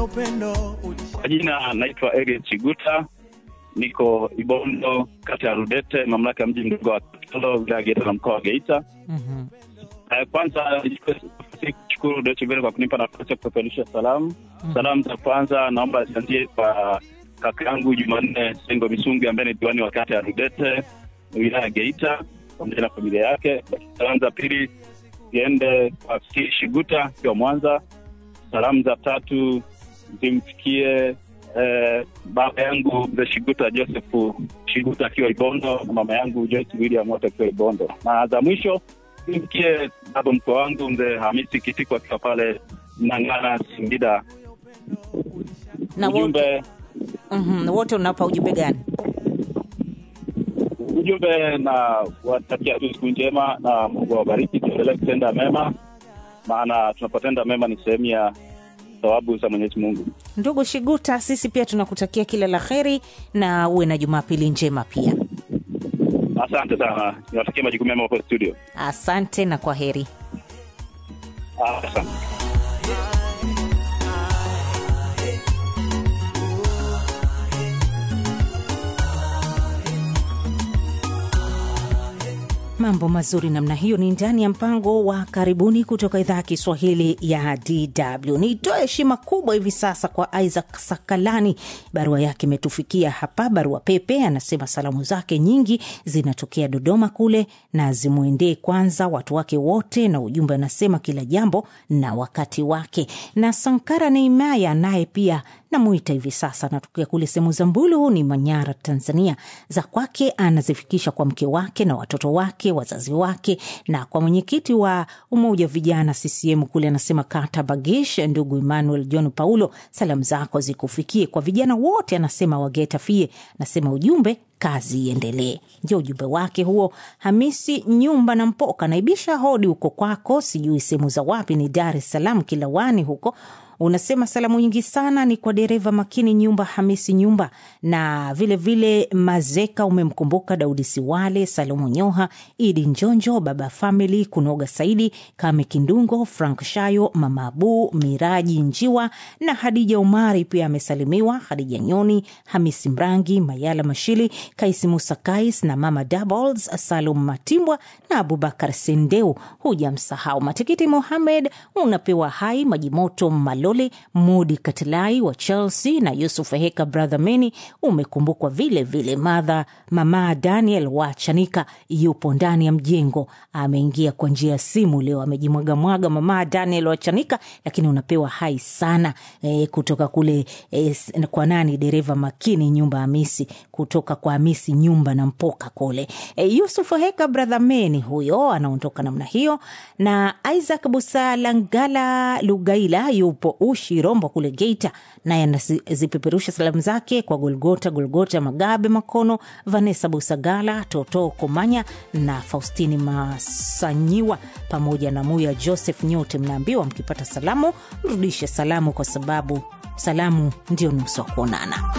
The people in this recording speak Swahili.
Kwa jina naitwa Eliud Chiguta, niko Ibondo, kata ya Rudete, mamlaka ya mji mdogo wa Katoro, wilaya ya Geita na mkoa wa Geita. Mhm. Eh, Kwanza nichukue nafasi hii kushukuru Deutsche Welle kwa kunipa nafasi ya kupeperusha salamu. Salamu za kwanza naomba zianzie kwa kaka yangu Jumanne Sengo Misungi ambaye ni diwani wa kata ya Rudete, wilaya ya Geita, pamoja na familia yake. Salamu za pili ziende kwa Fikiri Shiguta akiwa Mwanza. Salamu za tatu zimfikie eh, baba yangu mzee Shiguta Joseph Shiguta akiwa Ibondo na mama yangu Joyce William wote akiwa Ibondo, na za mwisho zimfikie baba mkwe wangu mzee Hamisi Kitiko akiwa pale Mnang'ana Singida. Na wote, Ujumbe mhm, wote unapa ujumbe gani? ujumbe na watakia tu siku njema na Mungu awabariki, tuendelee kutenda mema, maana tunapotenda mema ni sehemu ya thawabu za Mwenyezi Mungu. Ndugu Shiguta, sisi pia tunakutakia kila la heri na uwe na Jumapili njema pia. Asante sana, niwatakia majukumu mema hapo studio. Asante na kwa heri. Asante. Mambo mazuri namna hiyo ni ndani ya mpango wa karibuni kutoka idhaa ya Kiswahili ya DW. Nitoe heshima kubwa hivi sasa kwa Isaac Sakalani, barua yake imetufikia hapa. Barua pepe anasema salamu zake nyingi zinatokea Dodoma kule na zimwendee kwanza watu wake wote, na ujumbe anasema kila jambo na wakati wake. Na Sankara Neimaya naye pia namuita hivi sasa, anatokea kule sehemu za Mbulu ni Manyara, Tanzania. Za kwake anazifikisha kwa mke wake na watoto wake, wazazi wake, na kwa mwenyekiti wa umoja wa vijana CCM kule, anasema kata Bagish, ndugu Emmanuel John Paulo, salamu zako zikufikie. Kwa vijana wote anasema wageta fie, anasema ujumbe kazi iendelee. Ndio ujumbe wake huo. Hamisi Nyumba na Mpoka naibisha hodi huko kwako, sijui sehemu za wapi, ni Dar es Salaam Kilawani huko unasema salamu nyingi sana ni kwa dereva makini Nyumba Hamisi Nyumba na vilevile vile Mazeka, umemkumbuka Daudi Siwale, Salomu Nyoha, Idi Njonjo, Baba Famili, Kunoga Saidi, Kame Kindungo, Frank Shayo, Mama Abu, Miraji Njiwa na Hadija Umari pia amesalimiwa, Hadija Nyoni, Hamisi Mrangi, Mayala Mashili, Kaisi Musa Kais na Mama Doubles, Salum Matimbwa na Abubakar Sendeu. Hujamsahau Matikiti Mohamed, unapewa hai Majimoto Malo Malole, Mudi Katilai wa Chelsea na Yusuf Heka brother Meni umekumbukwa vile vile. Madha mama Daniel wa Chanika yupo ndani ya mjengo, ameingia kwa njia ya simu leo, amejimwagamwaga mama Daniel wa Chanika, lakini unapewa hai sana e, kutoka kule e, kwa nani, dereva makini nyumba Hamisi, kutoka kwa Hamisi nyumba na mpoka kule e, Yusuf Heka brother Meni huyo anaondoka namna hiyo, na Isaac Busalangala Lugaila yupo Ushi Rombo kule Geita, naye anazipeperusha salamu zake kwa Golgota Golgota Magabe Makono, Vanessa Busagala, Toto Komanya na Faustini Masanyiwa pamoja na Muya Joseph. Nyote mnaambiwa mkipata salamu mrudishe salamu, kwa sababu salamu ndio nusu wa kuonana.